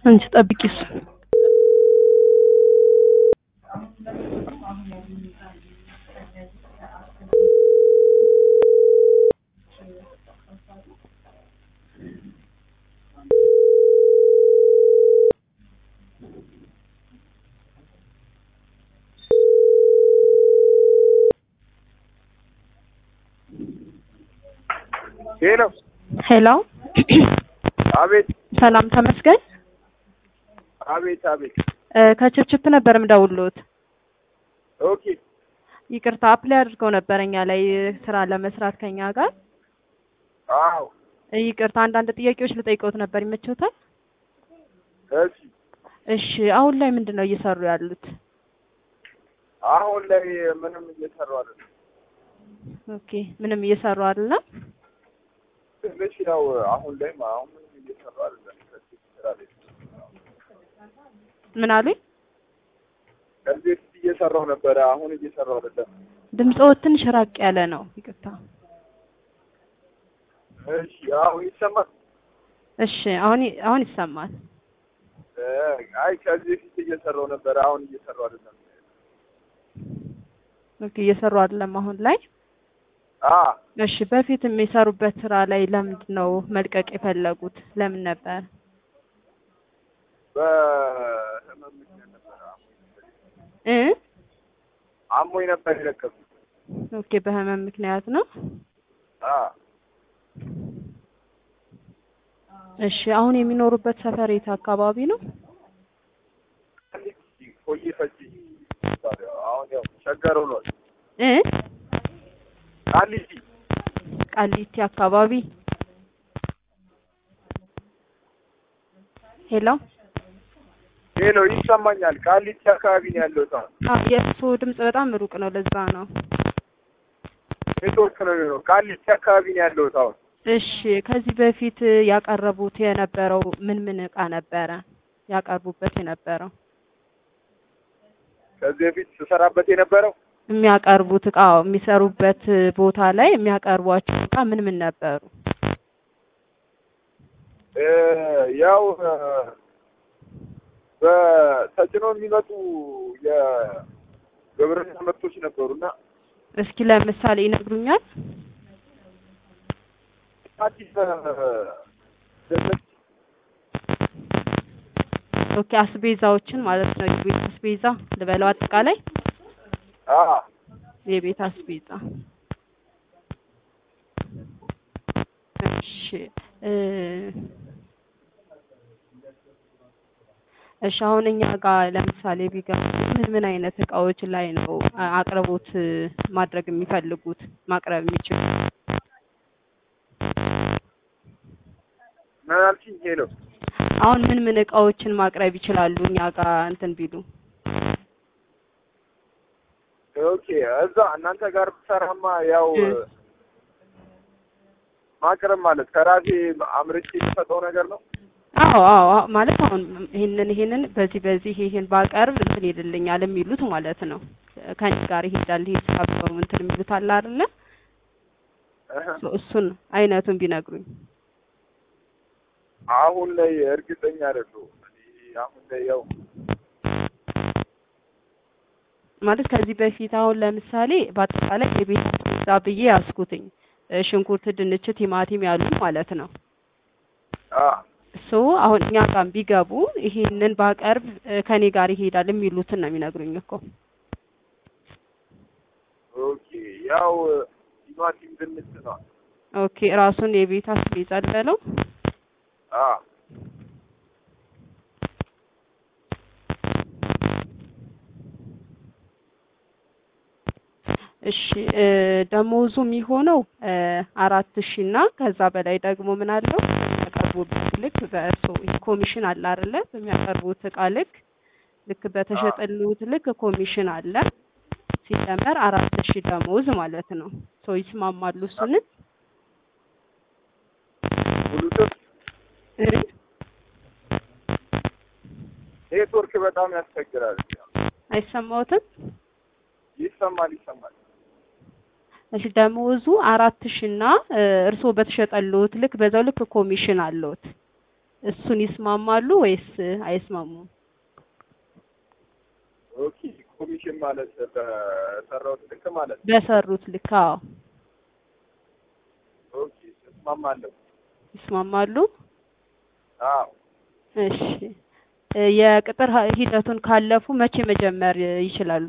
አንቺ ጠብቂ እሱ ሄሎ ሄሎ አቤት ሰላም ተመስገን አቤት አቤት እ ከችፕችፕ ነበር የምደውልዎት ኦኬ ይቅርታ አፕላይ አድርገው ነበር እኛ ላይ ስራ ለመስራት ከኛ ጋር አዎ ይቅርታ አንዳንድ ጥያቄዎች ልጠይቀውት ነበር ይመቸውታል እሺ እሺ አሁን ላይ ምንድን ነው እየሰሩ ያሉት አሁን ላይ ምንም እየሰሩ አይደለም ኦኬ ምንም እየሰሩ አይደለም ትንሽ ያው አሁን ላይ አሁን ምንም እየሰሩ አይደለም ከዚህ ስራ ላይ ምን አሉኝ ከዚህ በፊት እየሰራው ነበረ አሁን እየሰራው አይደለም ድምፅዎት ትንሽ ራቅ ያለ ነው ይቅርታ እሺ አሁን ይሰማል እሺ አሁን ይ- አሁን ይሰማል እ አይ ከዚህ በፊት እየሰራው ነበረ አሁን እየሰራው አይደለም ኦኬ እየሰሩ አይደለም አሁን ላይ አ እሺ በፊት የሚሰሩበት ስራ ላይ ለምንድን ነው መልቀቅ የፈለጉት ለምን ነበር በህመም ምክንያት ነበረ እ አሞኝ ነበር የለቀኩት ኦኬ በህመም ምክንያት ነው አ እሺ አሁን የሚኖሩበት ሰፈር የት አካባቢ ነው ቆይ ፈጅ አሁን ያው ቸገር ሆኗል እ ቃሊቲ ቃሊቲ አካባቢ ሄሎ ሄሎ ይሰማኛል ቃሊቲ አካባቢ ነው ያለው ሰው አ የእርስዎ ድምፅ በጣም ሩቅ ነው ለዛ ነው ኔትወርክ ነው የሚሆነው ቃሊቲ አካባቢ ነው ያለው ሰው እሺ ከዚህ በፊት ያቀረቡት የነበረው ምን ምን እቃ ነበረ ያቀርቡበት የነበረው ከዚህ በፊት ስሰራበት የነበረው የሚያቀርቡት እቃ የሚሰሩበት ቦታ ላይ የሚያቀርቧቸው እቃ ምን ምን ነበሩ እ ያው እ በተጭኖ የሚመጡ የግብርና ምርቶች ነበሩና እስኪ ለምሳሌ ይነግሩኛል አዲስ ደረስ ኦኬ አስቤዛዎችን ማለት ነው የቤት አስቤዛ ልበለው አጠቃላይ አ የቤት አስቤዛ እሺ እ እሺ አሁን እኛ ጋር ለምሳሌ ቢገቡ ምን ምን አይነት እቃዎች ላይ ነው አ- አቅርቦት ማድረግ የሚፈልጉት ማቅረብ የሚችሉት ምን አልሽኝ? ሄሎ አሁን ምን ምን እቃዎችን ማቅረብ ይችላሉ እኛ ጋር እንትን ቢሉ ኦኬ እዛ እናንተ ጋር ብሰራማ ያው እ። ማቅረብ ማለት ከራሴ አምርቼ የሚሰጠው ነገር ነው። አዎ አዎ አዎ፣ ማለት አሁን ይሄንን ይሄንን በዚህ በዚህ ይሄን ባቀርብ እንትን ይልልኛል የሚሉት ማለት ነው ከኔ ጋር ይሄዳል ይሄ ስራ ብለው እንትን የሚሉት አለ አይደለ እህ። ሶ እሱን አይነቱን ቢነግሩኝ አሁን ላይ እርግጠኛ አይደለሁም። እኔ አሁን ላይ ያው ማለት ከዚህ በፊት አሁን ለምሳሌ በአጠቃላይ የቤት አስቤዛ ብዬ ያስኩትኝ እ ሽንኩርት፣ ድንች፣ ቲማቲም ያሉ ማለት ነው አ ሶ አሁን እኛ ጋር ቢገቡ ይሄንን ባቀርብ እ ከኔ ጋር ይሄዳል የሚሉትን ነው የሚነግሩኝ እኮ ኦኬ ያው ቲማቲም ድንች ነው። ኦኬ ራሱን የቤት አስቤዛ ልበለው አ እሺ እ ደሞዙ የሚሆነው እ አራት ሺ እና ከዛ በላይ ደግሞ ምን አለው በሚያቀርቡበት ልክ በእርሶ ኮሚሽን አለ አይደለ በሚያቀርቡት እቃ ልክ ልክ በተሸጠሉት ልክ ኮሚሽን አለ ሲደመር አራት ሺ ደሞዝ ማለት ነው ሰው ይስማማሉ እሱንን ብሉቱዝ እ ኔትወርክ በጣም ያስቸግራል። አይሰማዎትም ይሰማል ይሰማል። እሺ ደሞዙ አራት ሺ እና እ እርስዎ በተሸጠሉት ልክ በዛው ልክ ኮሚሽን አለዎት እሱን ይስማማሉ ወይስ አይስማሙም? ኦኬ ኮሚሽን ማለት በሰራሁት ልክ ማለት ነው። በሰሩት ልክ አዎ ኦኬ እስማማለሁ። ይስማማሉ። አዎ እሺ እ የቅጥር ሂ- ሂደቱን ካለፉ መቼ መጀመር ይችላሉ?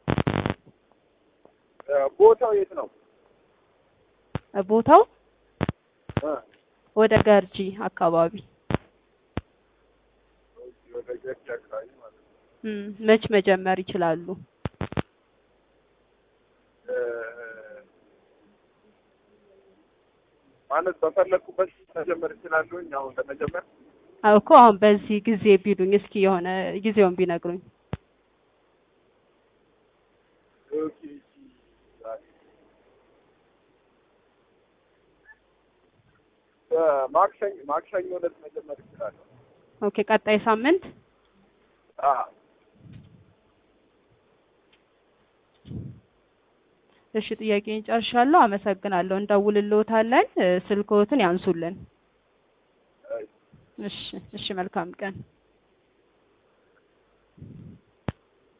እ ቦታው የት ነው? እ ቦታው እ ወደ ገርጂ አካባቢ ኦኬ ወደ ገርጂ አካባቢ ማለት ነው። እም፣ መች መጀመር ይችላሉ? እ ማለት በፈለኩበት መጀመር እችላለሁኝ አሁን ለመጀመር አዎ እኮ አሁን በዚህ ጊዜ ቢሉኝ እስኪ የሆነ ጊዜውን ቢነግሩኝ። ኦኬ እሺ ዛሬ በማክሰኞ ማክሰኞ ዕለት መጀመር እችላለሁ። ኦኬ ቀጣይ ሳምንት አዎ እሺ ጥያቄን ጨርሻለሁ። አመሰግናለሁ። እንደውልልዎታለን። እ ስልክዎትን ያንሱልን። እሺ እሺ እሺ መልካም ቀን